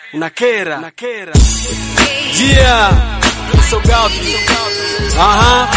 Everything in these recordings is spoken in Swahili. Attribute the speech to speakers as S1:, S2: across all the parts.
S1: unakera unakera yeah so gapi aha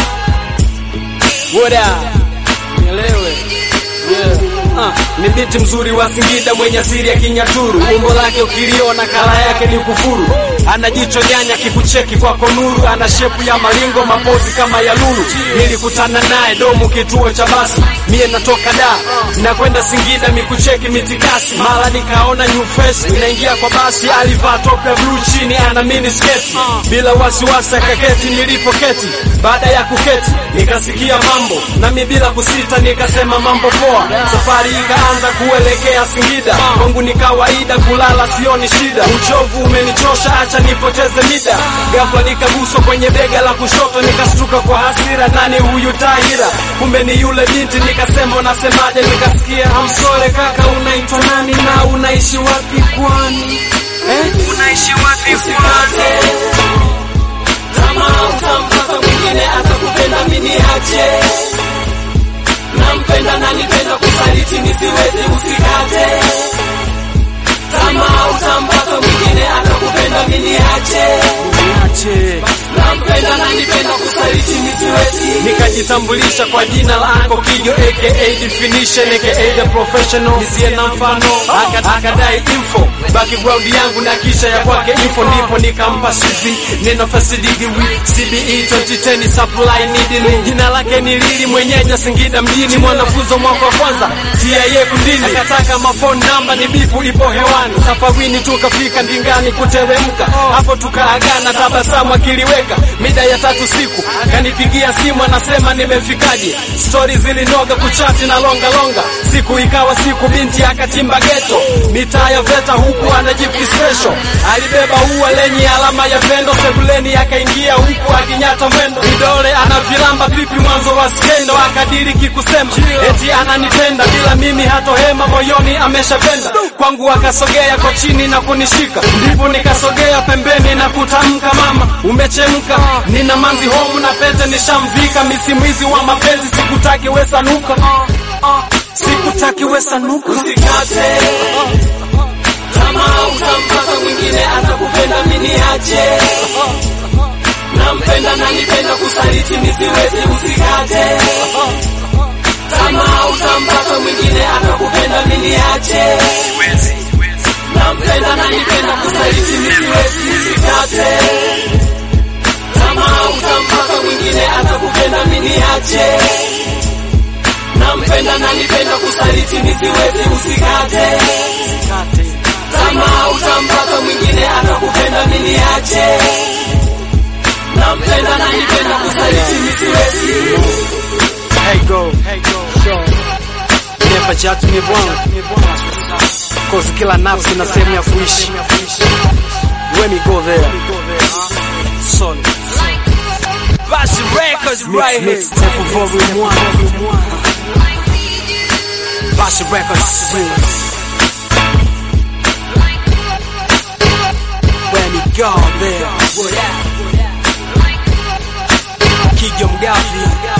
S1: what up nielewe yeah Ah, ni binti mzuri wa Singida mwenye asili ya Kinyaturu, umbo lake ukiliona kala yake ni kufuru, ana jicho nyanya kikucheki kwako nuru, ana shepu ya maringo mapozi kama ya lulu. Nilikutana naye domu kituo cha basi, mie natoka da nakwenda Singida mikucheki mitikasi, mara nikaona new face inaingia kwa basi, alivaa top ya blue chini ana mini sketi, bila wasiwasi akaketi nilipoketi. Baada ya kuketi nikasikia mambo, nami bila kusita nikasema mambo poa. Safari ikaanza kuelekea Singida, kwangu ni kawaida kulala, sioni shida. Uchovu umenichosha, acha nipoteze mida. Ghafla nikaguswa kwenye bega la kushoto, nikastuka kwa hasira, nani huyu Tahira? Kumbe ni yule binti. Nikasema unasemaje? Nikasikia amsole, kaka, unaitwa nani na unaishi wapi kwani? Eh? Unaishi wapi kwani?
S2: kama utampata mwingine atakupenda mimi niache nampenda na nipenda kusaliti nisiwezi usikate kama utampata mwingine atakupenda mimi niache
S1: Niache.
S2: nampenda na nipenda kusaliti nisiwezi
S1: nikajitambulisha kwa jina la Anko Kijo aka definition aka the professional nisiye na mfano Aka- akadai info background yangu na kisha ya kwake info ndipo nikampa CV neno fasidigi CBE 2010 supply needed jina lake ni Lili mwenyeji Singida mjini mwanafunzi wa mwaka wa kwanza TIA kundini akataka mafone namba ni bipu ipo hewani safarini tukafika ndingani kuteremka hapo tukaagana tabasamu akiliweka mida ya tatu siku kanipigia simu anasema nimefikaje stori zilinoga kuchati na longa longa siku ikawa siku binti akatimba geto mitaa ya veta huku anajifi special alibeba ua lenye alama ya pendo sebuleni akaingia huku akinyata mwendo vidole anavilamba pipi mwanzo wa skendo akadiriki kusema eti ananipenda bila mimi hatohema moyoni ameshapenda kwangu akasogea kwa chini na kunishika ndipo nikasogea pembeni na kutamka mama umechemka nina manzi homu na pete nishamvika misimwizi wa mapenzi sikutaki wesanuka sikutaki wesanuka
S2: usikate kama utampata mwingine atakupenda mimi niache nampenda na nipenda kusaliti nisiwezi usikate kama utampata mwingine atakupenda mimi niache nampenda na nipenda kusaliti nisiwezi usikate kama utampata mwingine atakupenda mimi niache nampenda na nipenda kusaliti nisiwezi usikate kama utampata mwingine atakupenda mimi niache nampenda na nipenda kusaliti nisiwezi
S1: Hey go, hey go, Never judge me wrong. Cause kila nafsi na sehemu ya kuishi. When we go there. Solid.
S2: Bashi Records
S1: Mix, mix, tempo volume one. Bashi Records. When we go there. Kijo Mgavi.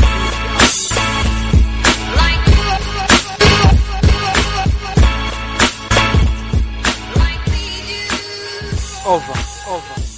S1: Over, over.